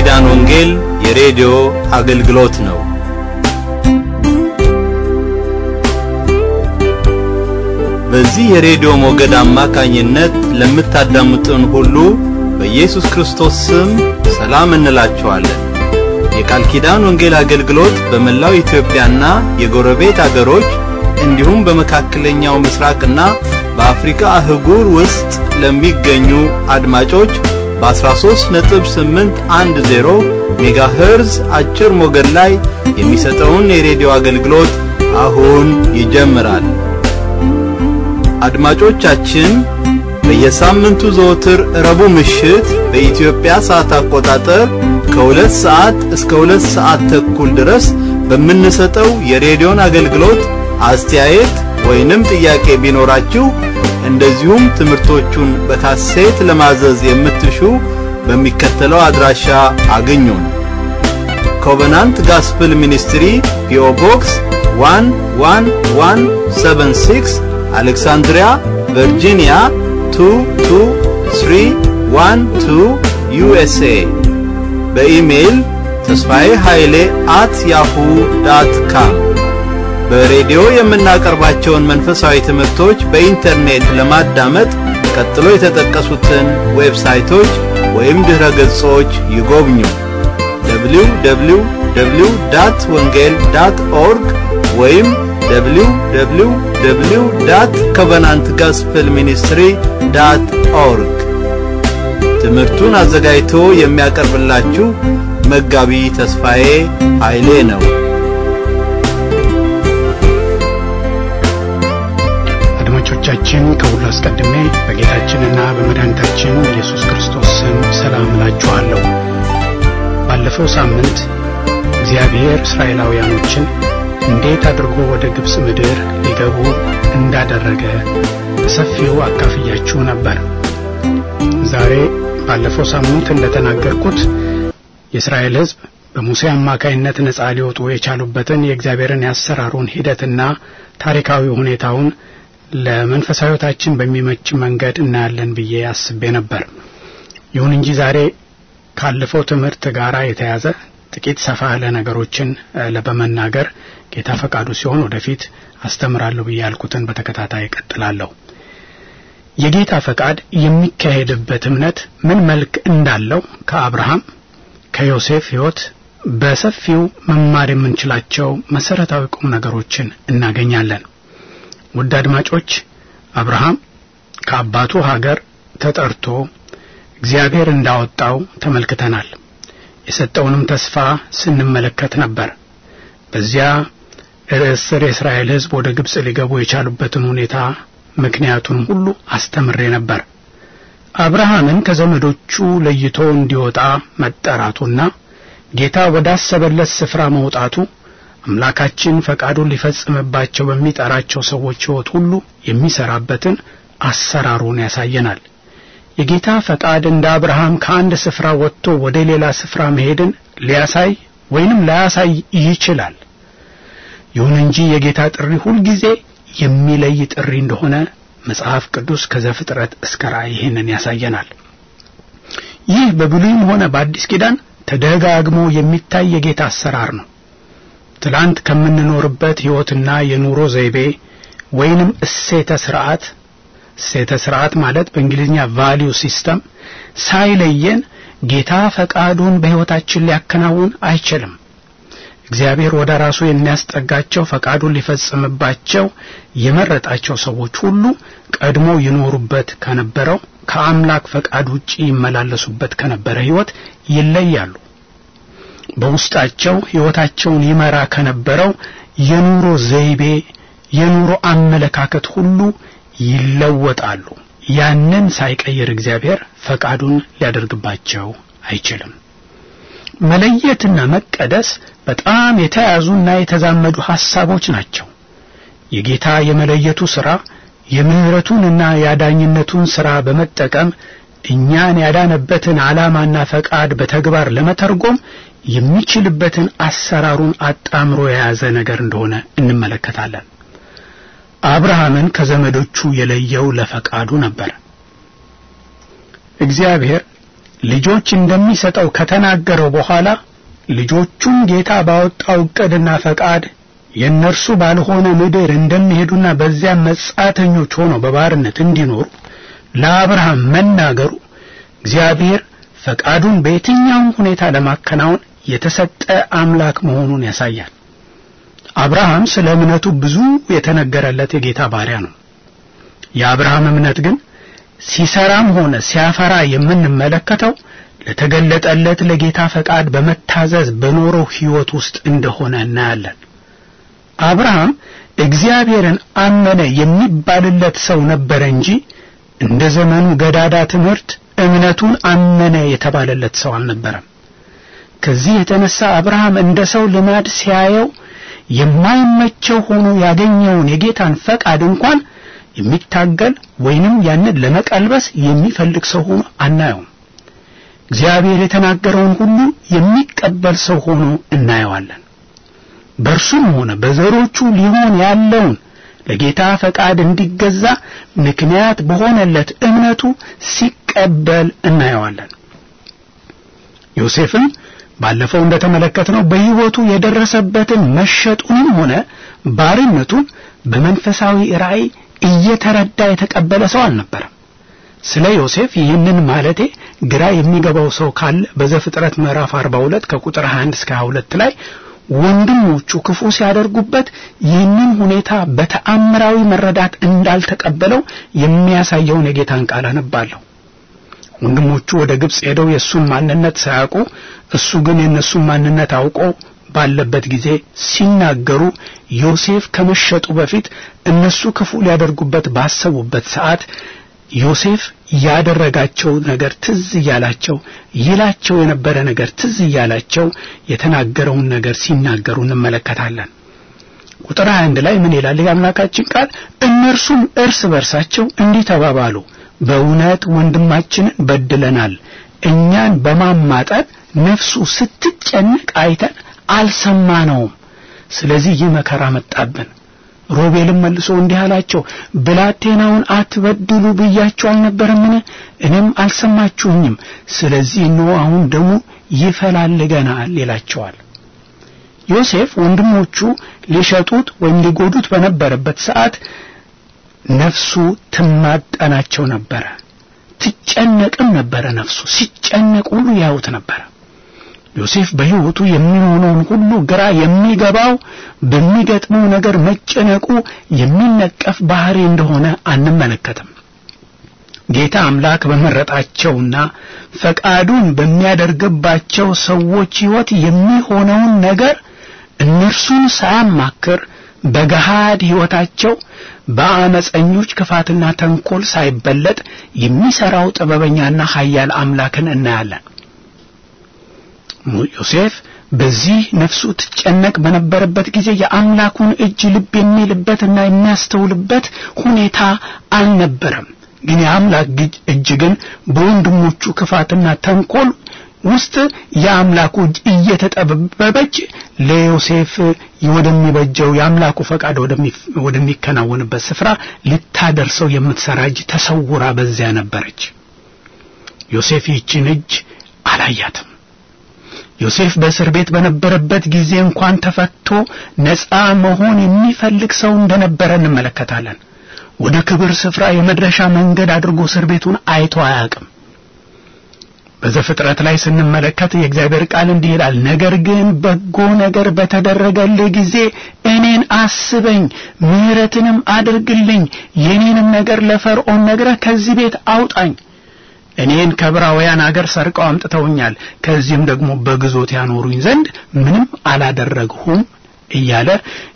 ኪዳን ወንጌል የሬዲዮ አገልግሎት ነው። በዚህ የሬዲዮ ሞገድ አማካኝነት ለምታዳምጡን ሁሉ በኢየሱስ ክርስቶስ ስም ሰላም እንላችኋለን። የቃል ኪዳን ወንጌል አገልግሎት በመላው ኢትዮጵያና የጎረቤት አገሮች እንዲሁም በመካከለኛው ምስራቅና በአፍሪካ አህጉር ውስጥ ለሚገኙ አድማጮች በ13.810 ሜጋሄርዝ አጭር ሞገድ ላይ የሚሰጠውን የሬዲዮ አገልግሎት አሁን ይጀምራል። አድማጮቻችን በየሳምንቱ ዘወትር ረቡዕ ምሽት በኢትዮጵያ ሰዓት አቆጣጠር ከሁለት ሰዓት እስከ ሁለት ሰዓት ተኩል ድረስ በምንሰጠው የሬዲዮን አገልግሎት አስተያየት ወይንም ጥያቄ ቢኖራችሁ እንደዚሁም ትምህርቶቹን በካሴት ለማዘዝ የምትሹ በሚከተለው አድራሻ አግኙን። ኮቨናንት ጋስፕል ሚኒስትሪ ፒኦ ቦክስ 11176 አሌክሳንድሪያ ቨርጂኒያ 22312 ዩኤስኤ በኢሜይል ተስፋዬ ኃይሌ አት ያሁ ዳት ካም በሬዲዮ የምናቀርባቸውን መንፈሳዊ ትምህርቶች በኢንተርኔት ለማዳመጥ ቀጥሎ የተጠቀሱትን ዌብሳይቶች ወይም ድረ ገጾች ይጎብኙ። www ዳት ወንጌል ዳት ኦርግ ወይም www ዳት ኮቨናንት ጋስፕል ሚኒስትሪ ዳት ኦርግ። ትምህርቱን አዘጋጅቶ የሚያቀርብላችሁ መጋቢ ተስፋዬ ኃይሌ ነው። አድማጮቻችን ከሁሉ አስቀድሜ በጌታችንና በመድኃኒታችን በኢየሱስ ክርስቶስ ስም ሰላም እላችኋለሁ። ባለፈው ሳምንት እግዚአብሔር እስራኤላውያኖችን እንዴት አድርጎ ወደ ግብፅ ምድር ሊገቡ እንዳደረገ በሰፊው አካፍያችሁ ነበር። ዛሬ ባለፈው ሳምንት እንደተናገርኩት የእስራኤል ሕዝብ በሙሴ አማካይነት ነጻ ሊወጡ የቻሉበትን የእግዚአብሔርን ያሰራሩን ሂደትና ታሪካዊ ሁኔታውን ለመንፈሳዊ ሕይወታችን በሚመች መንገድ እናያለን ብዬ አስቤ ነበር። ይሁን እንጂ ዛሬ ካለፈው ትምህርት ጋር የተያዘ ጥቂት ሰፋ ያለ ነገሮችን በመናገር ጌታ ፈቃዱ ሲሆን ወደፊት አስተምራለሁ ብዬ ያልኩትን በተከታታይ እቀጥላለሁ። የጌታ ፈቃድ የሚካሄድበት እምነት ምን መልክ እንዳለው ከአብርሃም ከዮሴፍ ሕይወት በሰፊው መማር የምንችላቸው መሰረታዊ ቁም ነገሮችን እናገኛለን። ውድ አድማጮች አብርሃም ከአባቱ ሀገር ተጠርቶ እግዚአብሔር እንዳወጣው ተመልክተናል። የሰጠውንም ተስፋ ስንመለከት ነበር። በዚያ ርዕስ ስር የእስራኤል ሕዝብ ወደ ግብፅ ሊገቡ የቻሉበትን ሁኔታ ምክንያቱንም ሁሉ አስተምሬ ነበር። አብርሃምን ከዘመዶቹ ለይቶ እንዲወጣ መጠራቱና ጌታ ወዳሰበለት ስፍራ መውጣቱ አምላካችን ፈቃዱን ሊፈጽምባቸው በሚጠራቸው ሰዎች ሕይወት ሁሉ የሚሰራበትን አሰራሩን ያሳየናል። የጌታ ፈቃድ እንደ አብርሃም ከአንድ ስፍራ ወጥቶ ወደ ሌላ ስፍራ መሄድን ሊያሳይ ወይንም ላያሳይ ይችላል። ይሁን እንጂ የጌታ ጥሪ ሁልጊዜ የሚለይ ጥሪ እንደሆነ መጽሐፍ ቅዱስ ከዘፍጥረት እስከ ራእይ ይህንን ያሳየናል። ይህ በብሉይም ሆነ በአዲስ ኪዳን ተደጋግሞ የሚታይ የጌታ አሰራር ነው። ትላንት ከምንኖርበት ሕይወትና የኑሮ ዘይቤ ወይንም እሴተ ስርዓት እሴተ ስርዓት ማለት በእንግሊዝኛ ቫሊዩ ሲስተም ሳይለየን ጌታ ፈቃዱን በሕይወታችን ሊያከናውን አይችልም። እግዚአብሔር ወደ ራሱ የሚያስጠጋቸው ፈቃዱን ሊፈጽምባቸው የመረጣቸው ሰዎች ሁሉ ቀድሞ ይኖሩበት ከነበረው ከአምላክ ፈቃድ ውጪ ይመላለሱበት ከነበረ ሕይወት ይለያሉ። በውስጣቸው ሕይወታቸውን ይመራ ከነበረው የኑሮ ዘይቤ፣ የኑሮ አመለካከት ሁሉ ይለወጣሉ። ያንን ሳይቀይር እግዚአብሔር ፈቃዱን ሊያደርግባቸው አይችልም። መለየትና መቀደስ በጣም የተያያዙና የተዛመዱ ሐሳቦች ናቸው። የጌታ የመለየቱ ሥራ የምሕረቱንና የአዳኝነቱን ሥራ በመጠቀም እኛን ያዳነበትን ዓላማና ፈቃድ በተግባር ለመተርጎም የሚችልበትን አሰራሩን አጣምሮ የያዘ ነገር እንደሆነ እንመለከታለን። አብርሃምን ከዘመዶቹ የለየው ለፈቃዱ ነበር። እግዚአብሔር ልጆች እንደሚሰጠው ከተናገረው በኋላ ልጆቹን ጌታ ባወጣው ዕቅድና ፈቃድ የእነርሱ ባልሆነ ምድር እንደሚሄዱና በዚያም መጻተኞች ሆነው በባርነት እንዲኖሩ ለአብርሃም መናገሩ እግዚአብሔር ፈቃዱን በየትኛውም ሁኔታ ለማከናወን የተሰጠ አምላክ መሆኑን ያሳያል። አብርሃም ስለ እምነቱ ብዙ የተነገረለት የጌታ ባሪያ ነው። የአብርሃም እምነት ግን ሲሰራም ሆነ ሲያፈራ የምንመለከተው ለተገለጠለት ለጌታ ፈቃድ በመታዘዝ በኖረው ሕይወት ውስጥ እንደሆነ እናያለን። አብርሃም እግዚአብሔርን አመነ የሚባልለት ሰው ነበረ እንጂ እንደ ዘመኑ ገዳዳ ትምህርት እምነቱን አመነ የተባለለት ሰው አልነበረም። ከዚህ የተነሳ አብርሃም እንደ ሰው ልማድ ሲያየው የማይመቸው ሆኖ ያገኘውን የጌታን ፈቃድ እንኳን የሚታገል ወይንም ያንን ለመቀልበስ የሚፈልግ ሰው ሆኖ አናየውም። እግዚአብሔር የተናገረውን ሁሉ የሚቀበል ሰው ሆኖ እናየዋለን። በእርሱም ሆነ በዘሮቹ ሊሆን ያለውን ለጌታ ፈቃድ እንዲገዛ ምክንያት በሆነለት እምነቱ ሲቀበል እናየዋለን። ዮሴፍም ባለፈው እንደተመለከትነው በሕይወቱ የደረሰበትን መሸጡንም ሆነ ባርነቱን በመንፈሳዊ ራእይ እየተረዳ የተቀበለ ሰው አልነበረም። ስለ ዮሴፍ ይህንን ማለቴ ግራ የሚገባው ሰው ካለ በዘፍጥረት ምዕራፍ 42 ከቁጥር 21 እስከ 22 ላይ ወንድሞቹ ክፉ ሲያደርጉበት ይህንን ሁኔታ በተአምራዊ መረዳት እንዳልተቀበለው የሚያሳየውን የጌታን ቃል አነባለሁ። ወንድሞቹ ወደ ግብጽ ሄደው የእሱን ማንነት ሳያውቁ እሱ ግን የእነሱን ማንነት አውቆ ባለበት ጊዜ ሲናገሩ ዮሴፍ ከመሸጡ በፊት እነሱ ክፉ ሊያደርጉበት ባሰቡበት ሰዓት ዮሴፍ ያደረጋቸው ነገር ትዝ እያላቸው ይላቸው የነበረ ነገር ትዝ እያላቸው የተናገረውን ነገር ሲናገሩ እንመለከታለን። ቁጥር 21 ላይ ምን ይላል የአምላካችን ቃል? እነርሱም እርስ በርሳቸው እንዲህ ተባባሉ፣ በእውነት ወንድማችንን በድለናል፣ እኛን በማማጠን ነፍሱ ስትጨነቅ አይተን አልሰማነውም። ስለዚህ ይህ መከራ መጣብን። ሮቤልም መልሶ እንዲህ አላቸው፣ ብላቴናውን አትበድሉ ብያችሁ አልነበረምን? እኔም አልሰማችሁኝም። ስለዚህ እነሆ አሁን ደሙ ይፈላልገናል ይላቸዋል። ዮሴፍ ወንድሞቹ ሊሸጡት ወይም ሊጎዱት በነበረበት ሰዓት ነፍሱ ትማጠናቸው ነበረ፣ ትጨነቅም ነበረ። ነፍሱ ሲጨነቅ ሁሉ ያዩት ነበረ። ዮሴፍ በሕይወቱ የሚሆነውን ሁሉ ግራ የሚገባው በሚገጥመው ነገር መጨነቁ የሚነቀፍ ባህሪ እንደሆነ አንመለከትም። ጌታ አምላክ በመረጣቸውና ፈቃዱን በሚያደርግባቸው ሰዎች ሕይወት የሚሆነውን ነገር እነርሱን ሳያማክር በገሃድ ሕይወታቸው በአመፀኞች ክፋትና ተንኮል ሳይበለጥ የሚሠራው ጥበበኛና ኃያል አምላክን እናያለን። ዮሴፍ በዚህ ነፍሱ ትጨነቅ በነበረበት ጊዜ የአምላኩን እጅ ልብ የሚልበትና የሚያስተውልበት ሁኔታ አልነበረም። ግን የአምላክ እጅ ግን በወንድሞቹ ክፋትና ተንኮል ውስጥ የአምላኩ እጅ እየተጠበበች ለዮሴፍ ወደሚበጀው የአምላኩ ፈቃድ ወደሚከናወንበት ስፍራ ልታደርሰው የምትሰራ እጅ ተሰውራ በዚያ ነበረች። ዮሴፍ ይህችን እጅ አላያትም። ዮሴፍ በእስር ቤት በነበረበት ጊዜ እንኳን ተፈቶ ነፃ መሆን የሚፈልግ ሰው እንደነበረ እንመለከታለን። ወደ ክብር ስፍራ የመድረሻ መንገድ አድርጎ እስር ቤቱን አይቶ አያውቅም። በዘፍጥረት ላይ ስንመለከት የእግዚአብሔር ቃል እንዲህ ይላል፣ ነገር ግን በጎ ነገር በተደረገልህ ጊዜ እኔን አስበኝ፣ ምሕረትንም አድርግልኝ፣ የኔንም ነገር ለፈርዖን ነግረህ ከዚህ ቤት አውጣኝ እኔን ከዕብራውያን አገር ሰርቀው አምጥተውኛል፣ ከዚህም ደግሞ በግዞት ያኖሩኝ ዘንድ ምንም አላደረግሁም እያለ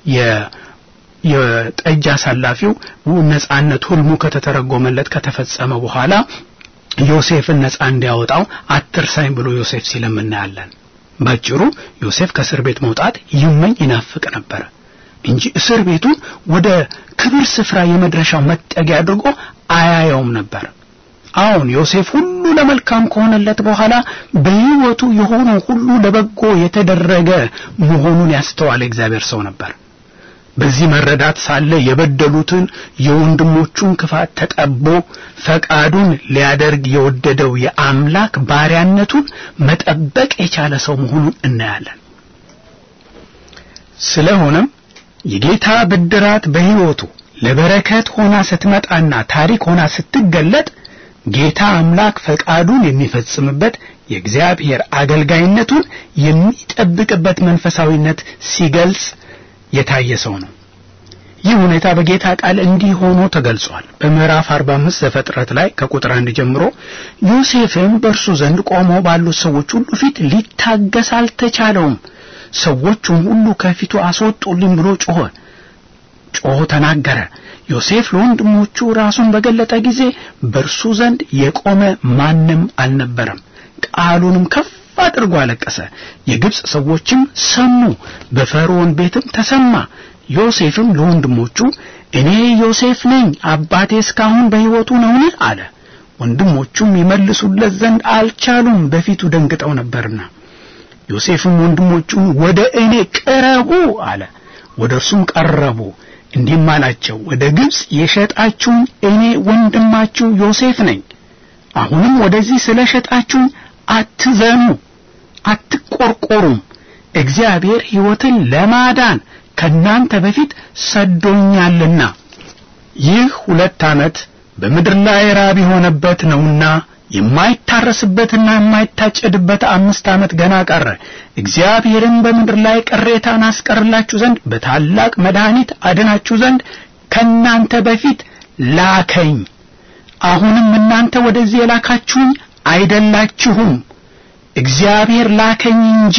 የጠጅ አሳላፊው ነጻነት ሁልሙ ከተተረጎመለት ከተፈጸመ በኋላ ዮሴፍን ነጻ እንዲያወጣው አትርሳኝ ብሎ ዮሴፍ ሲለም እናያለን። ባጭሩ ዮሴፍ ከእስር ቤት መውጣት ይመኝ ይናፍቅ ነበረ እንጂ እስር ቤቱን ወደ ክብር ስፍራ የመድረሻው መጠጊያ አድርጎ አያየውም ነበር። አሁን ዮሴፍ ሁሉ ለመልካም ከሆነለት በኋላ በሕይወቱ የሆነው ሁሉ ለበጎ የተደረገ መሆኑን ያስተዋለ እግዚአብሔር ሰው ነበር። በዚህ መረዳት ሳለ የበደሉትን የወንድሞቹን ክፋት ተጠቦ ፈቃዱን ሊያደርግ የወደደው የአምላክ ባሪያነቱን መጠበቅ የቻለ ሰው መሆኑን እናያለን። ስለሆነም የጌታ ብድራት በሕይወቱ ለበረከት ሆና ስትመጣና ታሪክ ሆና ስትገለጥ ጌታ አምላክ ፈቃዱን የሚፈጽምበት የእግዚአብሔር አገልጋይነቱን የሚጠብቅበት መንፈሳዊነት ሲገልጽ የታየ ሰው ነው። ይህ ሁኔታ በጌታ ቃል እንዲህ ሆኖ ተገልጿል። በምዕራፍ 45 ዘፍጥረት ላይ ከቁጥር አንድ ጀምሮ ዮሴፍም በእርሱ ዘንድ ቆመው ባሉት ሰዎች ሁሉ ፊት ሊታገስ አልተቻለውም። ሰዎቹም ሁሉ ከፊቱ አስወጡልኝ ብሎ ጮኸ ጮሆ ተናገረ። ዮሴፍ ለወንድሞቹ ራሱን በገለጠ ጊዜ በእርሱ ዘንድ የቆመ ማንም አልነበረም። ቃሉንም ከፍ አድርጎ አለቀሰ። የግብፅ ሰዎችም ሰሙ፣ በፈርዖን ቤትም ተሰማ። ዮሴፍም ለወንድሞቹ እኔ ዮሴፍ ነኝ፣ አባቴ እስካሁን በሕይወቱ ነውን? አለ። ወንድሞቹም ይመልሱለት ዘንድ አልቻሉም፣ በፊቱ ደንግጠው ነበርና። ዮሴፍም ወንድሞቹን ወደ እኔ ቅረቡ አለ። ወደ እርሱም ቀረቡ። እንዲህም አላቸው፣ ወደ ግብፅ የሸጣችሁኝ እኔ ወንድማችሁ ዮሴፍ ነኝ። አሁንም ወደዚህ ስለ ሸጣችሁኝ አትዘኑ፣ አትቆርቆሩም። እግዚአብሔር ሕይወትን ለማዳን ከእናንተ በፊት ሰዶኛልና። ይህ ሁለት ዓመት በምድር ላይ ራብ የሆነበት ነውና የማይታረስበትና የማይታጨድበት አምስት ዓመት ገና ቀረ። እግዚአብሔርም በምድር ላይ ቅሬታን አስቀርላችሁ ዘንድ በታላቅ መድኃኒት አድናችሁ ዘንድ ከእናንተ በፊት ላከኝ። አሁንም እናንተ ወደዚህ የላካችሁኝ አይደላችሁም፣ እግዚአብሔር ላከኝ እንጂ።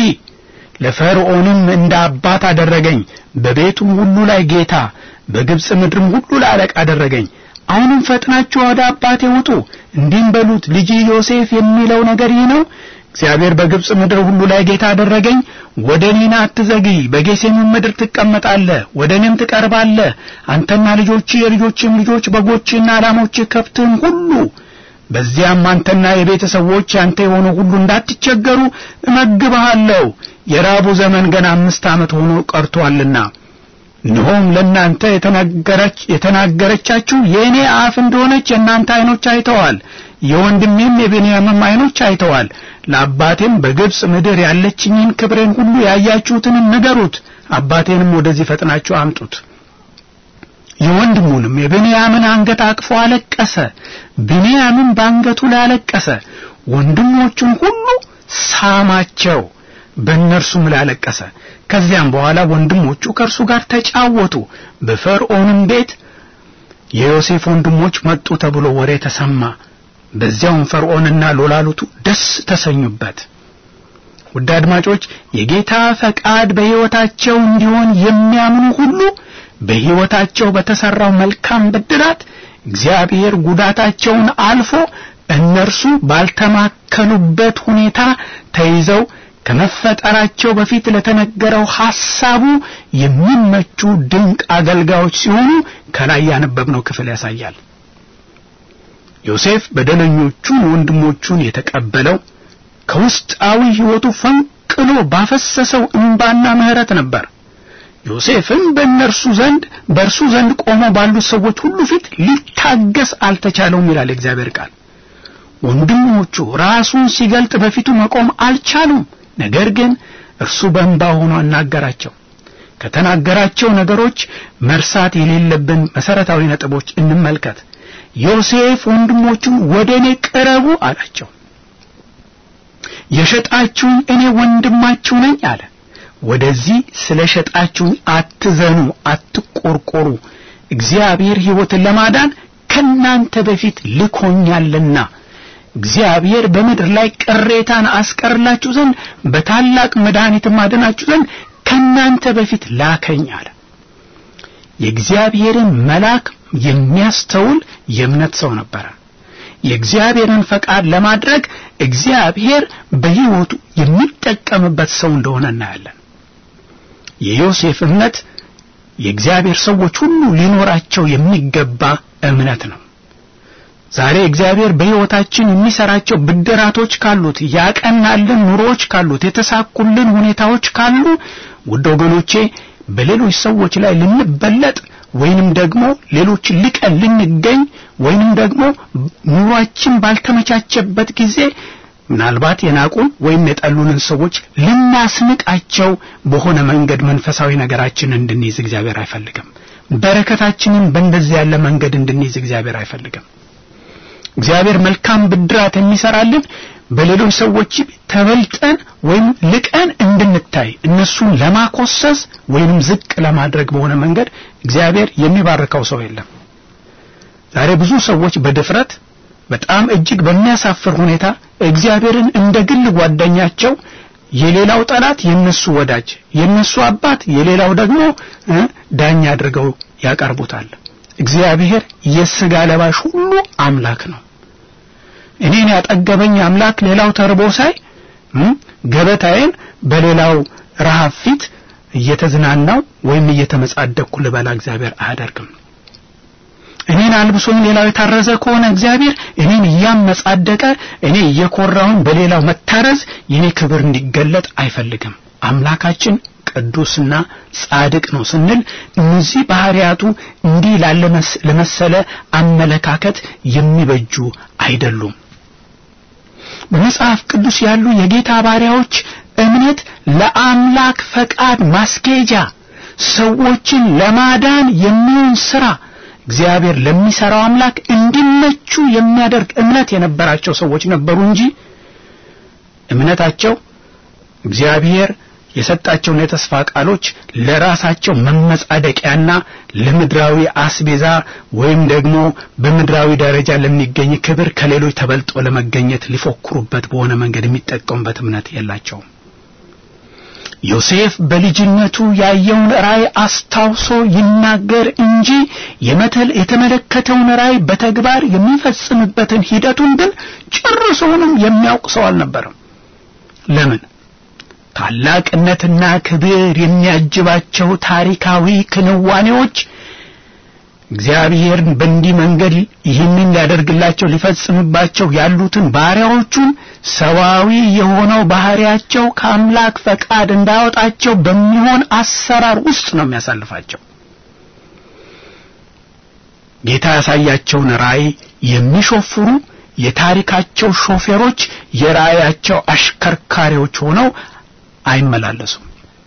ለፈርዖንም እንደ አባት አደረገኝ፣ በቤቱም ሁሉ ላይ ጌታ፣ በግብፅ ምድርም ሁሉ ላይ አለቃ አደረገኝ። አሁንም ፈጥናችሁ ወደ አባቴ ውጡ፣ እንዲህም በሉት ልጅ ዮሴፍ የሚለው ነገር ይህ ነው። እግዚአብሔር በግብፅ ምድር ሁሉ ላይ ጌታ አደረገኝ። ወደ እኔና አትዘግይ፣ በጌሴምም ምድር ትቀመጣለህ፣ ወደ እኔም ትቀርባለህ። አንተና ልጆች የልጆችም ልጆች በጎችና ላሞች ከብትም ሁሉ በዚያም አንተና የቤተሰቦች አንተ የሆነ ሁሉ እንዳትቸገሩ እመግብሃለሁ። የራቡ ዘመን ገና አምስት ዓመት ሆኖ ቀርቶአልና እነሆም ለእናንተ የተናገረች የተናገረቻችሁ የእኔ አፍ እንደሆነች የእናንተ ዓይኖች አይተዋል፣ የወንድሜም የብንያምም ዓይኖች አይተዋል። ለአባቴም በግብፅ ምድር ያለችኝን ክብሬን ሁሉ ያያችሁትንም ንገሩት፣ አባቴንም ወደዚህ ፈጥናችሁ አምጡት። የወንድሙንም የብንያምን አንገት አቅፎ አለቀሰ። ብንያምም በአንገቱ ላይ አለቀሰ። ወንድሞቹን ሁሉ ሳማቸው፣ በእነርሱም ላይ አለቀሰ። ከዚያም በኋላ ወንድሞቹ ከእርሱ ጋር ተጫወቱ። በፈርዖንም ቤት የዮሴፍ ወንድሞች መጡ ተብሎ ወሬ ተሰማ። በዚያውም ፈርዖንና ሎላሉቱ ደስ ተሰኙበት። ውድ አድማጮች፣ የጌታ ፈቃድ በሕይወታቸው እንዲሆን የሚያምኑ ሁሉ በሕይወታቸው በተሠራው መልካም ብድራት እግዚአብሔር ጉዳታቸውን አልፎ እነርሱ ባልተማከሉበት ሁኔታ ተይዘው ከመፈጠራቸው በፊት ለተነገረው ሐሳቡ የሚመቹ ድንቅ አገልጋዮች ሲሆኑ ከላይ ያነበብነው ክፍል ያሳያል። ዮሴፍ በደለኞቹን ወንድሞቹን የተቀበለው ከውስጣዊ ሕይወቱ ፈንቅሎ ባፈሰሰው እንባና ምሕረት ነበር። ዮሴፍም በእነርሱ ዘንድ በእርሱ ዘንድ ቆመው ባሉት ሰዎች ሁሉ ፊት ሊታገስ አልተቻለውም ይላል የእግዚአብሔር ቃል። ወንድሞቹ ራሱን ሲገልጥ በፊቱ መቆም አልቻሉም። ነገር ግን እርሱ በእንባ ሆኖ አናገራቸው። ከተናገራቸው ነገሮች መርሳት የሌለብን መሰረታዊ ነጥቦች እንመልከት። ዮሴፍ ወንድሞቹን ወደ እኔ ቅረቡ አላቸው። የሸጣችሁኝ እኔ ወንድማችሁ ነኝ አለ። ወደዚህ ስለ ሸጣችሁኝ አትዘኑ፣ አትቆርቆሩ። እግዚአብሔር ሕይወትን ለማዳን ከናንተ በፊት ልኮኛልና እግዚአብሔር በምድር ላይ ቅሬታን አስቀርላችሁ ዘንድ በታላቅ መድኃኒትም አድናችሁ ዘንድ ከናንተ በፊት ላከኝ አለ። የእግዚአብሔርን መልአክ የሚያስተውል የእምነት ሰው ነበረ። የእግዚአብሔርን ፈቃድ ለማድረግ እግዚአብሔር በሕይወቱ የሚጠቀምበት ሰው እንደሆነ እናያለን። የዮሴፍ እምነት የእግዚአብሔር ሰዎች ሁሉ ሊኖራቸው የሚገባ እምነት ነው። ዛሬ እግዚአብሔር በሕይወታችን የሚሰራቸው ብድራቶች ካሉት፣ ያቀናልን ኑሮዎች ካሉት፣ የተሳኩልን ሁኔታዎች ካሉ ውድ ወገኖቼ በሌሎች ሰዎች ላይ ልንበለጥ ወይንም ደግሞ ሌሎች ልቀን ልንገኝ ወይንም ደግሞ ኑሯችን ባልተመቻቸበት ጊዜ ምናልባት የናቁን ወይም የጠሉንን ሰዎች ልናስንቃቸው በሆነ መንገድ መንፈሳዊ ነገራችንን እንድንይዝ እግዚአብሔር አይፈልግም። በረከታችንን በእንደዚህ ያለ መንገድ እንድንይዝ እግዚአብሔር አይፈልግም። እግዚአብሔር መልካም ብድራት የሚሰራልን በሌሎች ሰዎች ተበልጠን ወይም ልቀን እንድንታይ እነሱን ለማኮሰስ ወይም ዝቅ ለማድረግ በሆነ መንገድ እግዚአብሔር የሚባርከው ሰው የለም። ዛሬ ብዙ ሰዎች በድፍረት በጣም እጅግ በሚያሳፍር ሁኔታ እግዚአብሔርን እንደ ግል ጓደኛቸው የሌላው ጠላት የነሱ ወዳጅ፣ የነሱ አባት የሌላው ደግሞ ዳኛ አድርገው ያቀርቡታል። እግዚአብሔር የሥጋ ለባሽ ሁሉ አምላክ ነው። እኔን ያጠገበኝ አምላክ ሌላው ተርቦ ሳይ ገበታዬን በሌላው ረሃብ ፊት እየተዝናናው ወይም እየተመጻደቅኩ ልበላ እግዚአብሔር አያደርግም። እኔን አልብሶኝ ሌላው የታረዘ ከሆነ እግዚአብሔር እኔን እያመጻደቀ እኔ እየኮራውን በሌላው መታረዝ የኔ ክብር እንዲገለጥ አይፈልግም። አምላካችን ቅዱስና ጻድቅ ነው ስንል እነዚህ ባህሪያቱ እንዲህ ላለ ለመሰለ አመለካከት የሚበጁ አይደሉም። በመጽሐፍ ቅዱስ ያሉ የጌታ ባሪያዎች እምነት ለአምላክ ፈቃድ ማስኬጃ ሰዎችን ለማዳን የሚሆን ስራ እግዚአብሔር ለሚሰራው አምላክ እንዲመቹ የሚያደርግ እምነት የነበራቸው ሰዎች ነበሩ እንጂ እምነታቸው እግዚአብሔር የሰጣቸውን የተስፋ ቃሎች ለራሳቸው መመጻደቂያና ለምድራዊ አስቤዛ ወይም ደግሞ በምድራዊ ደረጃ ለሚገኝ ክብር ከሌሎች ተበልጦ ለመገኘት ሊፎክሩበት በሆነ መንገድ የሚጠቀሙበት እምነት የላቸውም። ዮሴፍ በልጅነቱ ያየውን ራእይ አስታውሶ ይናገር እንጂ የመተል የተመለከተውን ራእይ በተግባር የሚፈጽምበትን ሂደቱን ግን ጨርሶውንም የሚያውቅ ሰው አልነበረም። ለምን? ታላቅነትና ክብር የሚያጅባቸው ታሪካዊ ክንዋኔዎች እግዚአብሔርን በእንዲህ መንገድ ይህንን ሊያደርግላቸው ሊፈጽምባቸው ያሉትን ባሪያዎቹን ሰዋዊ የሆነው ባህሪያቸው ከአምላክ ፈቃድ እንዳያወጣቸው በሚሆን አሰራር ውስጥ ነው የሚያሳልፋቸው። ጌታ ያሳያቸውን ራእይ የሚሾፍሩ የታሪካቸው ሾፌሮች የራእያቸው አሽከርካሪዎች ሆነው አይመላለሱም።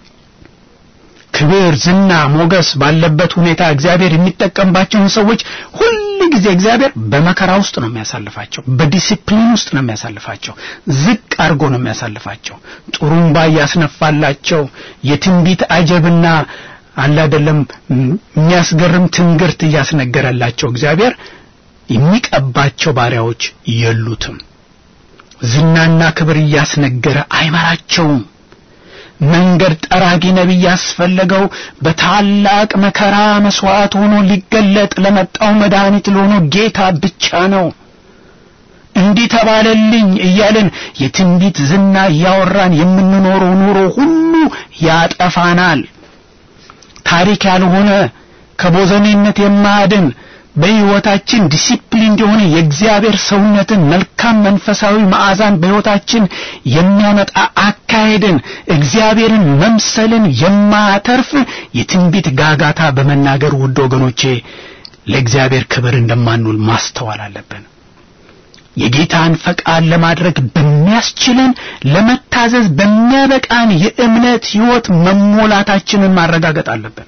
ክብር፣ ዝና፣ ሞገስ ባለበት ሁኔታ እግዚአብሔር የሚጠቀምባቸውን ሰዎች ሁል ጊዜ እግዚአብሔር በመከራ ውስጥ ነው የሚያሳልፋቸው። በዲሲፕሊን ውስጥ ነው የሚያሳልፋቸው። ዝቅ አድርጎ ነው የሚያሳልፋቸው። ጥሩምባ እያስነፋላቸው የትንቢት አጀብና አለ አይደለም የሚያስገርም ትንግርት እያስነገረላቸው እግዚአብሔር የሚቀባቸው ባሪያዎች የሉትም። ዝናና ክብር እያስነገረ አይመራቸውም። መንገድ ጠራጊ ነቢይ ያስፈለገው በታላቅ መከራ መስዋዕት ሆኖ ሊገለጥ ለመጣው መድኃኒት ለሆነው ጌታ ብቻ ነው። እንዲህ ተባለልኝ እያልን የትንቢት ዝና እያወራን የምንኖረው ኑሮ ሁሉ ያጠፋናል። ታሪክ ያልሆነ ከቦዘኔነት የማያድን በሕይወታችን ዲሲፕሊን የሆነ የእግዚአብሔር ሰውነትን መልካም መንፈሳዊ መዓዛን በሕይወታችን የሚያመጣ አካሄድን እግዚአብሔርን መምሰልን የማያተርፍ የትንቢት ጋጋታ በመናገር ውድ ወገኖቼ ለእግዚአብሔር ክብር እንደማንውል ማስተዋል አለብን። የጌታን ፈቃድ ለማድረግ በሚያስችለን ለመታዘዝ በሚያበቃን የእምነት ሕይወት መሞላታችንን ማረጋገጥ አለብን።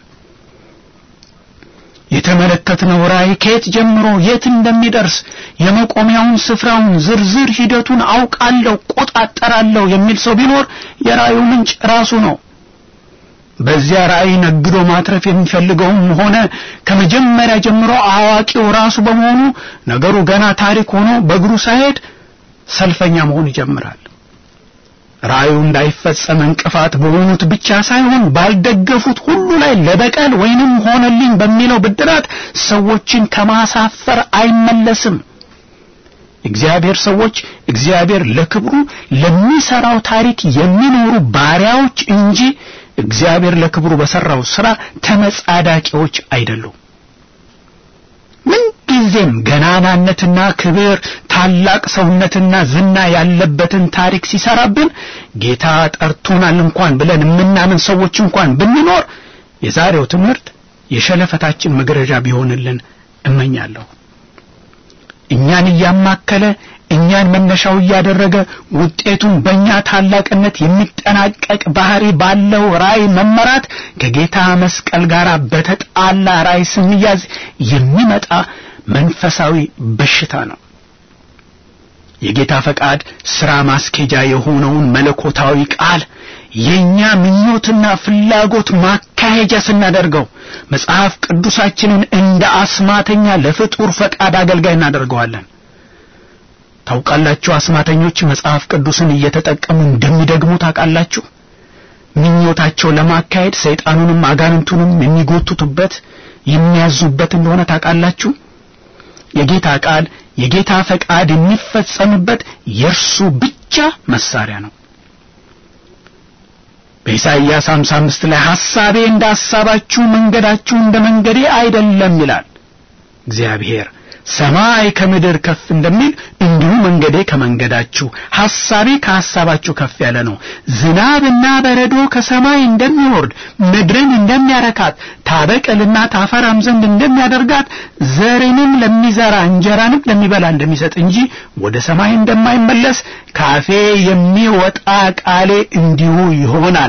የተመለከትነው ራእይ ከየት ጀምሮ የት እንደሚደርስ የመቆሚያውን ስፍራውን ዝርዝር ሂደቱን አውቃለሁ፣ ቆጣጠራለሁ የሚል ሰው ቢኖር የራእዩ ምንጭ ራሱ ነው። በዚያ ራእይ ነግዶ ማትረፍ የሚፈልገውም ሆነ ከመጀመሪያ ጀምሮ አዋቂው ራሱ በመሆኑ ነገሩ ገና ታሪክ ሆኖ በእግሩ ሳይሄድ ሰልፈኛ መሆን ይጀምራል። ራእዩ እንዳይፈጸም እንቅፋት በሆኑት ብቻ ሳይሆን ባልደገፉት ሁሉ ላይ ለበቀል ወይንም ሆነልኝ በሚለው ብድራት ሰዎችን ከማሳፈር አይመለስም። እግዚአብሔር ሰዎች እግዚአብሔር ለክብሩ ለሚሰራው ታሪክ የሚኖሩ ባሪያዎች እንጂ እግዚአብሔር ለክብሩ በሰራው ስራ ተመጻዳቂዎች አይደሉም። ምንጊዜም ገናናነትና ክብር ታላቅ ሰውነትና ዝና ያለበትን ታሪክ ሲሰራብን ጌታ ጠርቶናል እንኳን ብለን የምናምን ሰዎች እንኳን ብንኖር የዛሬው ትምህርት የሸለፈታችን መግረዣ ቢሆንልን እመኛለሁ። እኛን እያማከለ እኛን መነሻው እያደረገ ውጤቱን በእኛ ታላቅነት የሚጠናቀቅ ባህሪ ባለው ራእይ መመራት ከጌታ መስቀል ጋር በተጣላ ራእይ ስንያዝ የሚመጣ መንፈሳዊ በሽታ ነው። የጌታ ፈቃድ ሥራ ማስኬጃ የሆነውን መለኮታዊ ቃል የእኛ ምኞትና ፍላጎት ማካሄጃ ስናደርገው መጽሐፍ ቅዱሳችንን እንደ አስማተኛ ለፍጡር ፈቃድ አገልጋይ እናደርገዋለን። ታውቃላችሁ፣ አስማተኞች መጽሐፍ ቅዱስን እየተጠቀሙ እንደሚደግሙ ታውቃላችሁ። ምኞታቸው ለማካሄድ ሰይጣኑንም አጋንንቱንም የሚጎቱቱበት የሚያዙበት እንደሆነ ታውቃላችሁ። የጌታ ቃል የጌታ ፈቃድ የሚፈጸምበት የእርሱ ብቻ መሳሪያ ነው። በኢሳይያስ 55 ላይ ሐሳቤ እንደ ሐሳባችሁ መንገዳችሁ እንደ መንገዴ አይደለም ይላል እግዚአብሔር። ሰማይ ከምድር ከፍ እንደሚል እንዲሁ መንገዴ ከመንገዳችሁ ሐሳቤ ከሐሳባችሁ ከፍ ያለ ነው። ዝናብና በረዶ ከሰማይ እንደሚወርድ ምድርን እንደሚያረካት ታበቅልና ታፈራም ዘንድ እንደሚያደርጋት ዘርንም ለሚዘራ እንጀራንም ለሚበላ እንደሚሰጥ እንጂ ወደ ሰማይ እንደማይመለስ ካፌ የሚወጣ ቃሌ እንዲሁ ይሆናል።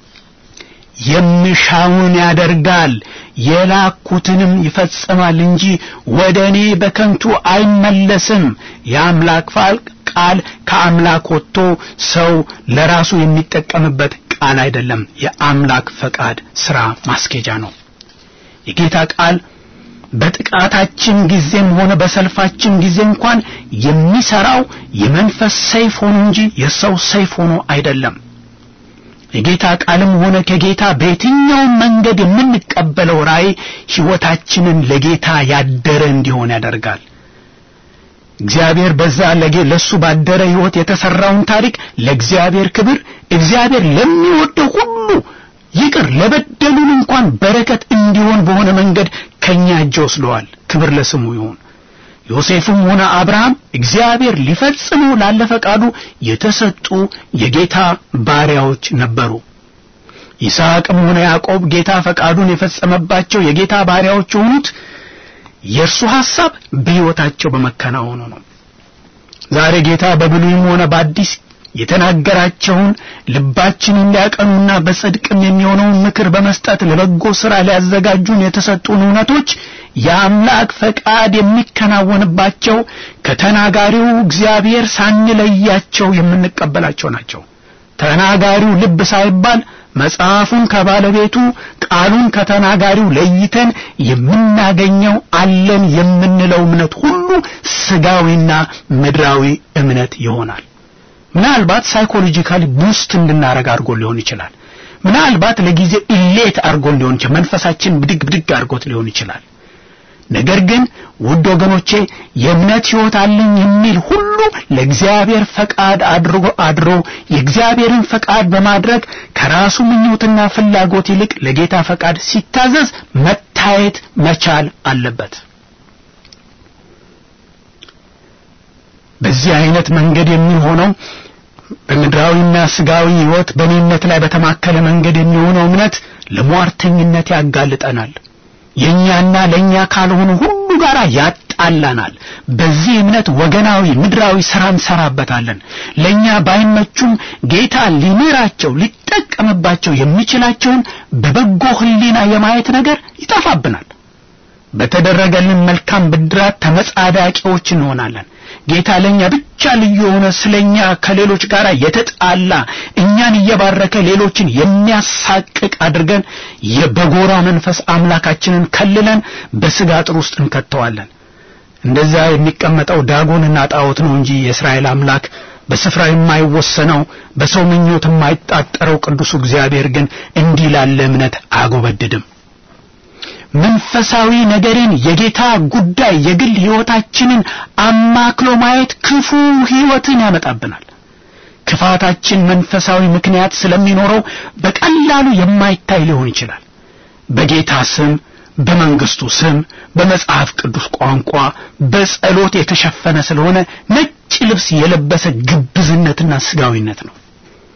የምሻውን ያደርጋል የላኩትንም ይፈጽማል እንጂ ወደ እኔ በከንቱ አይመለስም። የአምላክ ቃል ከአምላክ ወጥቶ ሰው ለራሱ የሚጠቀምበት ቃል አይደለም። የአምላክ ፈቃድ ሥራ ማስኬጃ ነው። የጌታ ቃል በጥቃታችን ጊዜም ሆነ በሰልፋችን ጊዜ እንኳን የሚሰራው የመንፈስ ሰይፍ ሆኖ እንጂ የሰው ሰይፍ ሆኖ አይደለም። የጌታ ቃልም ሆነ ከጌታ በየትኛውም መንገድ የምንቀበለው ራእይ ሕይወታችንን ለጌታ ያደረ እንዲሆን ያደርጋል። እግዚአብሔር በዛ ለጌ ለሱ ባደረ ሕይወት የተሰራውን ታሪክ ለእግዚአብሔር ክብር እግዚአብሔር ለሚወደው ሁሉ ይቅር ለበደሉን እንኳን በረከት እንዲሆን በሆነ መንገድ ከኛ እጅ ወስደዋል። ክብር ለስሙ ይሁን። ዮሴፍም ሆነ አብርሃም እግዚአብሔር ሊፈጽመው ላለ ፈቃዱ የተሰጡ የጌታ ባሪያዎች ነበሩ። ይስሐቅም ሆነ ያዕቆብ ጌታ ፈቃዱን የፈጸመባቸው የጌታ ባሪያዎች የሆኑት የእርሱ ሐሳብ በሕይወታቸው በመከናወኑ ነው። ዛሬ ጌታ በብሉይም ሆነ በአዲስ የተናገራቸውን ልባችንን ሊያቀኑና በጽድቅም የሚሆነውን ምክር በመስጠት ለበጎ ሥራ ሊያዘጋጁን የተሰጡን እውነቶች የአምላክ ፈቃድ የሚከናወንባቸው ከተናጋሪው እግዚአብሔር ሳንለያቸው የምንቀበላቸው ናቸው። ተናጋሪው ልብ ሳይባል መጽሐፉን ከባለቤቱ ቃሉን ከተናጋሪው ለይተን የምናገኘው አለን የምንለው እምነት ሁሉ ስጋዊና ምድራዊ እምነት ይሆናል። ምናልባት ሳይኮሎጂካሊ ቡስት እንድናረግ አድርጎ ሊሆን ይችላል። ምናልባት ለጊዜ ኢሌት አድርጎን ሊሆን ይችላል። መንፈሳችን ብድግ ብድግ አድርጎት ሊሆን ይችላል። ነገር ግን ውድ ወገኖቼ የእምነት ሕይወት አለኝ የሚል ሁሉ ለእግዚአብሔር ፈቃድ አድርጎ አድሮ የእግዚአብሔርን ፈቃድ በማድረግ ከራሱ ምኞትና ፍላጎት ይልቅ ለጌታ ፈቃድ ሲታዘዝ መታየት መቻል አለበት። በዚህ አይነት መንገድ የሚሆነው በምድራዊና ስጋዊ ሕይወት በኔነት ላይ በተማከለ መንገድ የሚሆነው እምነት ለሟርተኝነት ያጋልጠናል። የእኛና ለእኛ ካልሆኑ ሁሉ ጋር ያጣላናል። በዚህ እምነት ወገናዊ ምድራዊ ሥራ እንሰራበታለን። ለእኛ ባይመቹም ጌታ ሊምራቸው ሊጠቀምባቸው የሚችላቸውን በበጎ ሕሊና የማየት ነገር ይጠፋብናል። በተደረገልን መልካም ብድራት ተመጻዳቂዎች እንሆናለን። ጌታ ለኛ ብቻ ልዩ የሆነ ስለኛ ከሌሎች ጋር የተጣላ እኛን እየባረከ ሌሎችን የሚያሳቅቅ አድርገን የበጎራ መንፈስ አምላካችንን ከልለን በስጋ አጥር ውስጥ እንከተዋለን። እንደዛ የሚቀመጠው ዳጎንና ጣዖት ነው እንጂ የእስራኤል አምላክ በስፍራ የማይወሰነው በሰው ምኞት የማይጣጠረው ቅዱሱ እግዚአብሔር ግን እንዲህ ላለ እምነት አያጎበድድም። መንፈሳዊ ነገርን የጌታ ጉዳይ የግል ሕይወታችንን አማክሎ ማየት ክፉ ሕይወትን ያመጣብናል። ክፋታችን መንፈሳዊ ምክንያት ስለሚኖረው በቀላሉ የማይታይ ሊሆን ይችላል። በጌታ ስም፣ በመንግስቱ ስም፣ በመጽሐፍ ቅዱስ ቋንቋ፣ በጸሎት የተሸፈነ ስለሆነ ነጭ ልብስ የለበሰ ግብዝነትና ስጋዊነት ነው።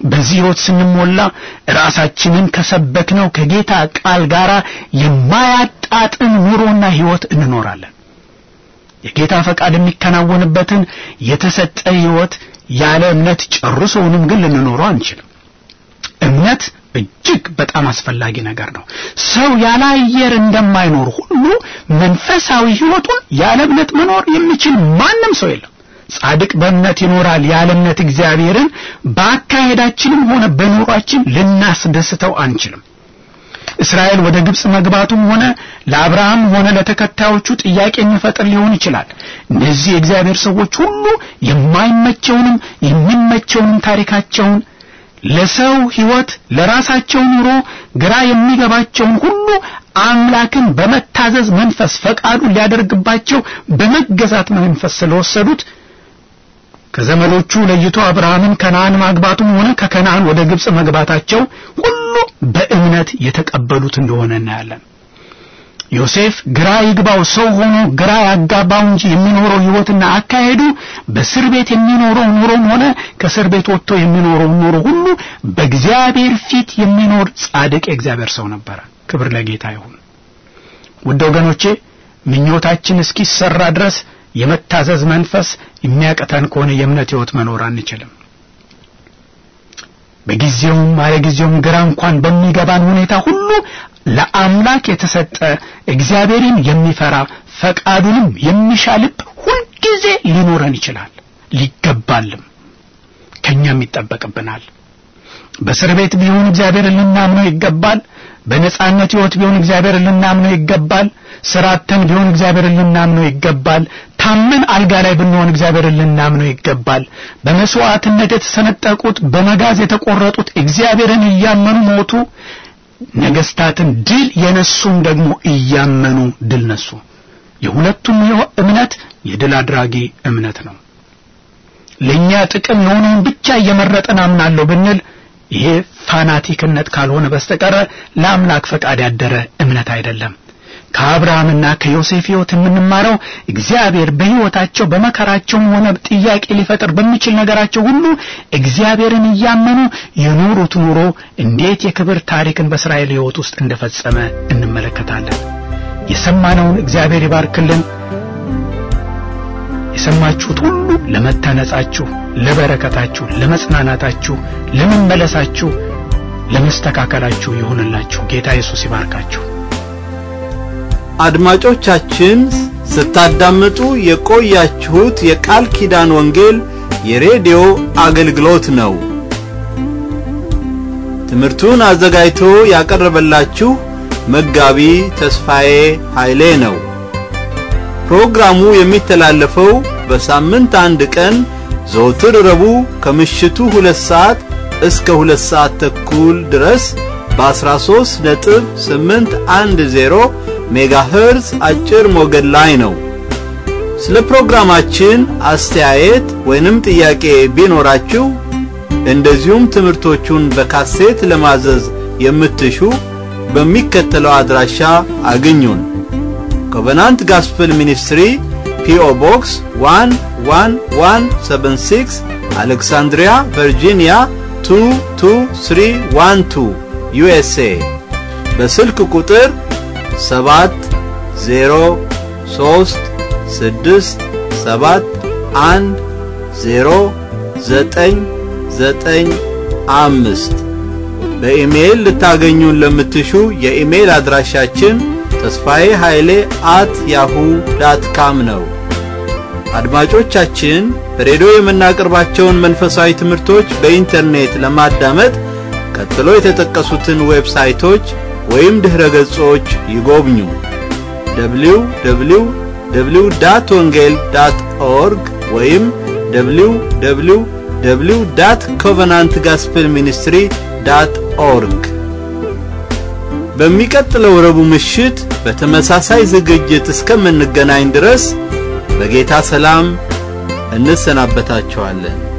በዚህ ሕይወት ስንሞላ ራሳችንን ከሰበክነው ከጌታ ቃል ጋር የማያጣጥም ኑሮና ሕይወት እንኖራለን። የጌታ ፈቃድ የሚከናወንበትን የተሰጠ ሕይወት ያለ እምነት ጨርሶውንም ግን ልንኖረው አንችልም። እምነት እጅግ በጣም አስፈላጊ ነገር ነው። ሰው ያለ አየር እንደማይኖር ሁሉ መንፈሳዊ ሕይወቱን ያለ እምነት መኖር የሚችል ማንም ሰው የለም። ጻድቅ በእምነት ይኖራል። ያለ እምነት እግዚአብሔርን በአካሄዳችንም ሆነ በኑሯችን ልናስደስተው አንችልም። እስራኤል ወደ ግብጽ መግባቱም ሆነ ለአብርሃም ሆነ ለተከታዮቹ ጥያቄ የሚፈጥር ሊሆን ይችላል። እነዚህ የእግዚአብሔር ሰዎች ሁሉ የማይመቸውንም የሚመቸውንም ታሪካቸውን ለሰው ሕይወት ለራሳቸው ኑሮ ግራ የሚገባቸውን ሁሉ አምላክን በመታዘዝ መንፈስ ፈቃዱን ሊያደርግባቸው በመገዛት መንፈስ ስለወሰዱት ከዘመዶቹ ለይቶ አብርሃምን ከነዓን ማግባቱም ሆነ ከከነዓን ወደ ግብጽ መግባታቸው ሁሉ በእምነት የተቀበሉት እንደሆነ እናያለን። ዮሴፍ ግራ ይግባው ሰው ሆኖ ግራ ያጋባው እንጂ የሚኖረው ሕይወትና አካሄዱ በእስር ቤት የሚኖረው ኑሮም ሆነ ከእስር ቤት ወጥቶ የሚኖረው ኑሮ ሁሉ በእግዚአብሔር ፊት የሚኖር ጻድቅ የእግዚአብሔር ሰው ነበረ። ክብር ለጌታ ይሁን። ውድ ወገኖቼ ምኞታችን እስኪሰራ ድረስ የመታዘዝ መንፈስ የሚያቀተን ከሆነ የእምነት ሕይወት መኖር አንችልም። በጊዜውም አለጊዜውም ግራ እንኳን በሚገባን ሁኔታ ሁሉ ለአምላክ የተሰጠ እግዚአብሔርን የሚፈራ ፈቃዱንም የሚሻ ልብ ሁልጊዜ ሊኖረን ይችላል፣ ሊገባልም ከኛም ይጠበቅብናል። በእስር ቤት ቢሆን እግዚአብሔርን ልናምነው ይገባል። በነጻነት ሕይወት ቢሆን እግዚአብሔርን ልናምነው ይገባል። ስራተን ቢሆን እግዚአብሔርን ልናምነው ይገባል። ታመን አልጋ ላይ ብንሆን እግዚአብሔርን ልናምነው ይገባል። በመስዋዕትነት የተሰነጠቁት በመጋዝ የተቆረጡት እግዚአብሔርን እያመኑ ሞቱ። ነገስታትን ድል የነሱም ደግሞ እያመኑ ድል ነሱ። የሁለቱም እምነት የድል አድራጊ እምነት ነው። ለእኛ ጥቅም የሆነውን ብቻ እየመረጠን አምናለሁ ብንል ይሄ ፋናቲክነት ካልሆነ በስተቀረ ለአምላክ ፈቃድ ያደረ እምነት አይደለም። ከአብርሃምና ከዮሴፍ ሕይወት የምንማረው እግዚአብሔር በሕይወታቸው በመከራቸውም ሆነ ጥያቄ ሊፈጥር በሚችል ነገራቸው ሁሉ እግዚአብሔርን እያመኑ የኖሩት ኑሮ እንዴት የክብር ታሪክን በእስራኤል ሕይወት ውስጥ እንደፈጸመ እንመለከታለን። የሰማነውን እግዚአብሔር ይባርክልን። የሰማችሁት ሁሉ ለመታነጻችሁ፣ ለበረከታችሁ፣ ለመጽናናታችሁ፣ ለመመለሳችሁ፣ ለመስተካከላችሁ ይሁንላችሁ። ጌታ ኢየሱስ ይባርካችሁ። አድማጮቻችን ስታዳምጡ የቆያችሁት የቃል ኪዳን ወንጌል የሬዲዮ አገልግሎት ነው። ትምህርቱን አዘጋጅቶ ያቀረበላችሁ መጋቢ ተስፋዬ ኃይሌ ነው። ፕሮግራሙ የሚተላለፈው በሳምንት አንድ ቀን ዘወትር ረቡዕ ከምሽቱ ሁለት ሰዓት እስከ ሁለት ሰዓት ተኩል ድረስ በ13 ነጥብ 810 ሜጋሄርዝ አጭር ሞገድ ላይ ነው። ስለ ፕሮግራማችን አስተያየት ወይንም ጥያቄ ቢኖራችሁ እንደዚሁም ትምህርቶቹን በካሴት ለማዘዝ የምትሹ በሚከተለው አድራሻ አግኙን። ኮቨናንት ጋስፕል ሚኒስትሪ ፒኦ ቦክስ 11176 አሌክሳንድሪያ ቨርጂኒያ 22312 ዩኤስኤ በስልክ ቁጥር ሰባት ዜሮ ሶስት ስድስት ሰባት አንድ ዜሮ ዘጠኝ ዘጠኝ አምስት በኢሜይል ልታገኙን ለምትሹ የኢሜይል አድራሻችን ተስፋዬ ኃይሌ አት ያሁ ዳት ካም ነው። አድማጮቻችን በሬዲዮ የምናቀርባቸውን መንፈሳዊ ትምህርቶች በኢንተርኔት ለማዳመጥ ቀጥሎ የተጠቀሱትን ዌብሳይቶች ወይም ድኅረ ገጾች ይጎብኙ። www ዳት ወንጌል ዳት ኦርግ ወይም www ዳት ኮቨናንት ጋስፕል ሚኒስትሪ ዳት ኦርግ። በሚቀጥለው ረቡዕ ምሽት በተመሳሳይ ዝግጅት እስከምንገናኝ ድረስ በጌታ ሰላም እንሰናበታችኋለን።